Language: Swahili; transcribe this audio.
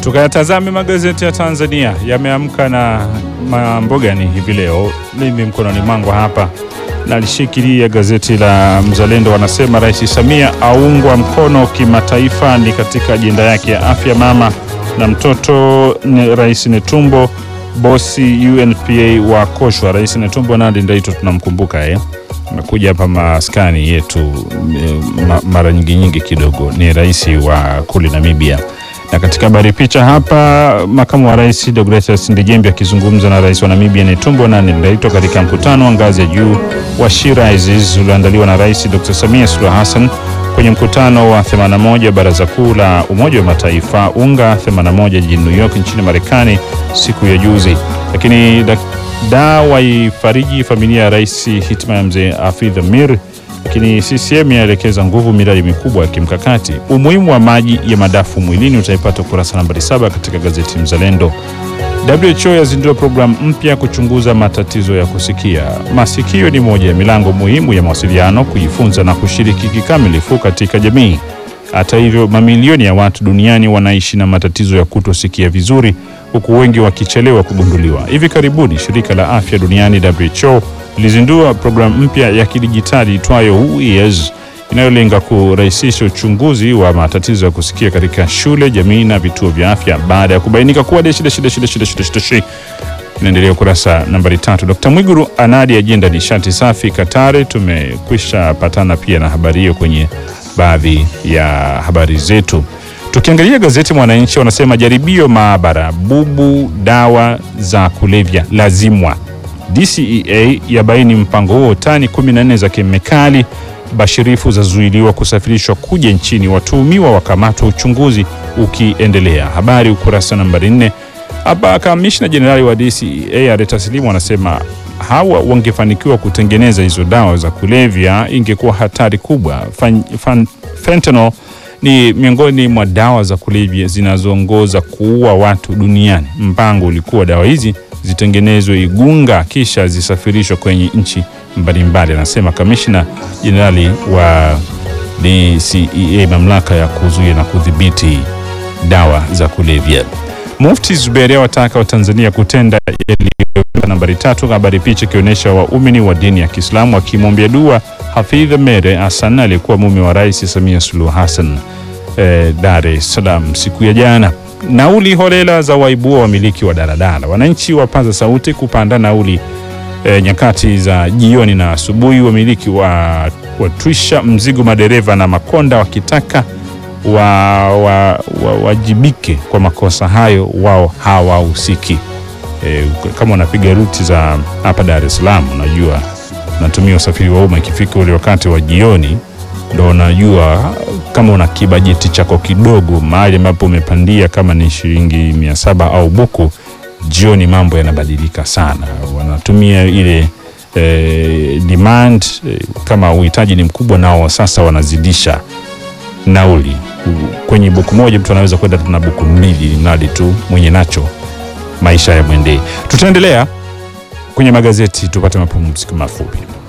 Tukayatazame magazeti ya Tanzania yameamka na mambo gani hivi leo. Mimi mkononi mwangu hapa nalishikilia gazeti la Mzalendo, wanasema Rais Samia aungwa mkono kimataifa, ni katika ajenda yake ya afya mama na mtoto. Ni Rais Netumbo bosi UNPA wa koshwa. Rais Netumbo Nandi Ndaito tunamkumbuka eh, amekuja hapa maskani yetu ma, mara nyingi nyingi kidogo, ni rais wa kule Namibia na katika habari picha hapa, makamu wa rais Deogratias Ndejembi akizungumza na rais wa Namibia Netumbo Nandi Ndaitwah katika mkutano wa ngazi ya juu wa She Rises ulioandaliwa na Rais Dr. Samia Suluhu Hassan kwenye mkutano wa 81 Baraza Kuu la Umoja wa Mataifa UNGA 81 jijini New York nchini Marekani siku ya juzi. Lakini da waifariji familia ya rais hitma ya mzee Hafidh Amir lakini CCM yaelekeza nguvu miradi mikubwa ya kimkakati. Umuhimu wa maji ya madafu mwilini utaipata ukurasa nambari saba katika gazeti Mzalendo. WHO yazindua programu mpya kuchunguza matatizo ya kusikia. Masikio ni moja ya milango muhimu ya mawasiliano, kujifunza na kushiriki kikamilifu katika jamii. Hata hivyo, mamilioni ya watu duniani wanaishi na matatizo ya kutosikia vizuri, huku wengi wakichelewa kugunduliwa. Hivi karibuni shirika la afya duniani WHO lilizindua programu mpya ya kidijitali itwayo Who Hears inayolenga kurahisisha uchunguzi wa matatizo ya kusikia katika shule, jamii na vituo vya afya baada ya kubainika kuwa deshi deshi deshi deshi deshi deshi deshi. Inaendelea ukurasa nambari tatu. Dkt. Mwiguru anadi ajenda nishati safi Katari. Tumekwisha patana pia na habari hiyo kwenye baadhi ya habari zetu. Tukiangalia gazeti Mwananchi wanasema jaribio maabara bubu dawa za kulevya lazimwa DCEA yabaini mpango huo, tani 14 za kemikali bashirifu zazuiliwa kusafirishwa kuja nchini, watuhumiwa wakamatwa, uchunguzi ukiendelea. Habari ukurasa nambari 4. Hapa kamishna jenerali wa DCEA Areta Silimu anasema hawa wangefanikiwa kutengeneza hizo dawa za kulevya ingekuwa hatari kubwa. Fan, fan, fentanyl ni miongoni mwa dawa za kulevya zinazoongoza kuua watu duniani. Mpango ulikuwa dawa hizi zitengenezwe Igunga kisha zisafirishwe kwenye nchi mbalimbali, anasema kamishna jenerali wa DCEA, mamlaka ya kuzuia na kudhibiti dawa za kulevya. Mufti Zuberi awataka Watanzania kutenda yaliyo nambari tatu. Habari picha ikionyesha waumini wa dini ya Kiislamu akimwombea dua Hafidh Mere Hassan aliyekuwa mume wa Rais Samia Suluhu Hassan eh, Dar es Salaam siku ya jana. Nauli holela za waibua wamiliki wa daladala. Wananchi wapaza sauti kupanda nauli e, nyakati za jioni na asubuhi. Wamiliki wa watwisha mzigo madereva na makonda wakitaka wawajibike wa, wa, kwa makosa hayo, wao hawahusiki. E, kama unapiga ruti za hapa Dar es Salaam, unajua unatumia usafiri wa umma, ikifika ule wakati wa jioni ndo unajua kama una kibajeti chako kidogo mahali ambapo umepandia kama ni shilingi mia saba au buku, jioni mambo yanabadilika sana. Wanatumia ile eh, demand eh, kama uhitaji ni mkubwa, nao sasa wanazidisha nauli. Kwenye buku moja mtu anaweza kwenda na buku mbili, mradi tu mwenye nacho maisha ya mwendee. Tutaendelea kwenye magazeti, tupate mapumziko mafupi.